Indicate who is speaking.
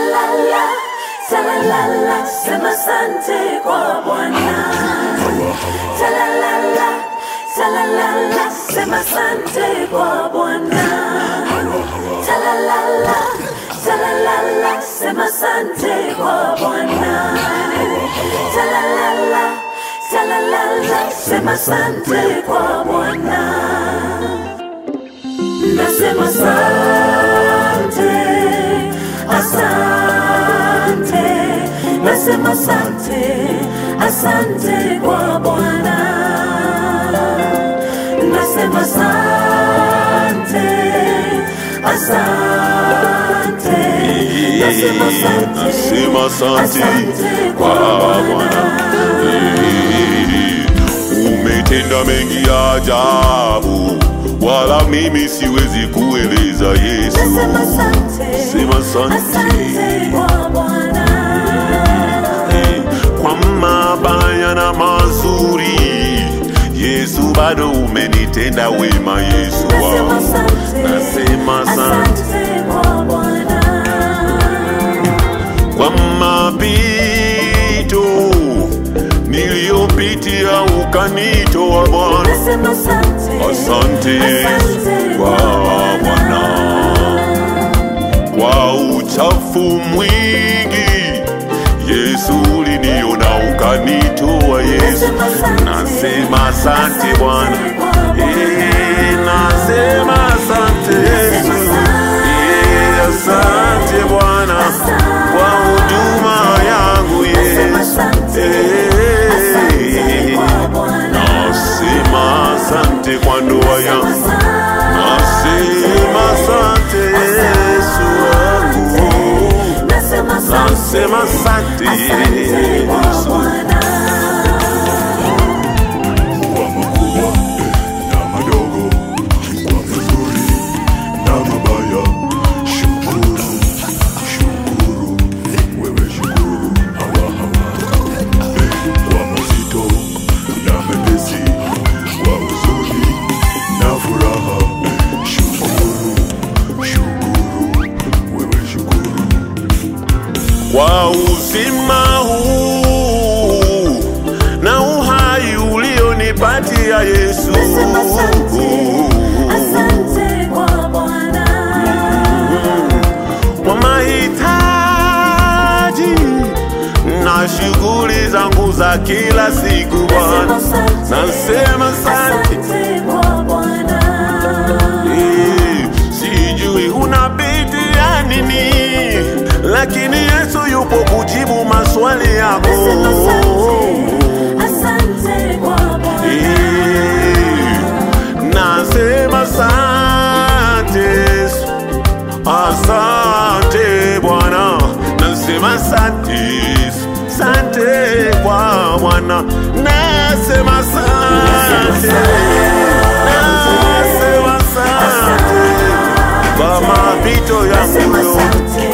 Speaker 1: Talalala, talalala, sema asante kwa Bwana. Talalala, talalala, sema asante kwa Bwana. Talalala, talalala, sema asante kwa Bwana. Talalala, talalala, sema asante kwa Bwana. Nasema asante, asante, nasema asante, asante kwa Bwana. Nasema asante, asante, nasema asante,
Speaker 2: Nasema asante
Speaker 1: asante
Speaker 2: kwa
Speaker 1: kwa
Speaker 2: Bwana. Eh, Umetenda mengi ya ajabu, wala mimi siwezi kueleza Yesu.
Speaker 1: Nasema asante,
Speaker 2: Sema asante.
Speaker 1: asante kwa Bwana.
Speaker 2: Eh, kwa mabaya na mazuri, Yesu bado umenitenda wema, Yesu
Speaker 1: Nasema
Speaker 2: wangu.
Speaker 1: asante,
Speaker 2: Nasema asante
Speaker 1: asante kwa Bwana.
Speaker 2: kwa mapito niliyopitia ukanitoa Bwana.
Speaker 1: Nasema asante,
Speaker 2: Asante
Speaker 1: asante
Speaker 2: kwa
Speaker 1: kwa
Speaker 2: Bwana, kwa uchafu mwingi Yesu uliniona ukanitoa Yesu.
Speaker 1: Nasema asante,
Speaker 2: Nasema asante Bwana,
Speaker 1: asante kwa Bwana.
Speaker 2: Eh, nasema asante Yesu, Eh, asante Bwana kwa huduma yangu
Speaker 1: Nasema
Speaker 2: Yesu.
Speaker 1: asante,
Speaker 2: Eh,
Speaker 1: asante kwa Bwana.
Speaker 2: Nasema asante kwa ndoa yangu, nasema asante Yesu wangu,
Speaker 1: Nasema asante,
Speaker 2: nasema asante
Speaker 1: asante kwa
Speaker 2: Yesu.
Speaker 1: Bwana.
Speaker 3: kwa makubwa na madogo, kwa mazuri na mabaya. Shukuru, shukuru, wewe shukuru, hawa hawa. Eh, Kwa mazito na mepesi, kwa huzuni na furaha. Shukuru, shukuru, wewe shukuru.
Speaker 2: kwa uzima huu na uhai ulionipatia Yesu.
Speaker 1: Nasema asante, asante kwa Bwana.
Speaker 2: Kwa mahitaji na shughuli zangu za kila siku
Speaker 1: Nasema
Speaker 2: Bwana,
Speaker 1: asante,
Speaker 2: nasema asante.
Speaker 1: asante kwa Bwana.
Speaker 2: Eh, Sijui unapitia nini, lakini Yesu yupo kujibu maswali yako.
Speaker 1: Nasema asante, asante kwa Bwana.
Speaker 2: Eh, Nasema asante Yesu. Asante Bwana, nasema asante Yesu. Asante kwa Bwana, nasema asante, nasema asante kwa mapito yangu
Speaker 1: Nasema
Speaker 2: yote.
Speaker 1: asante,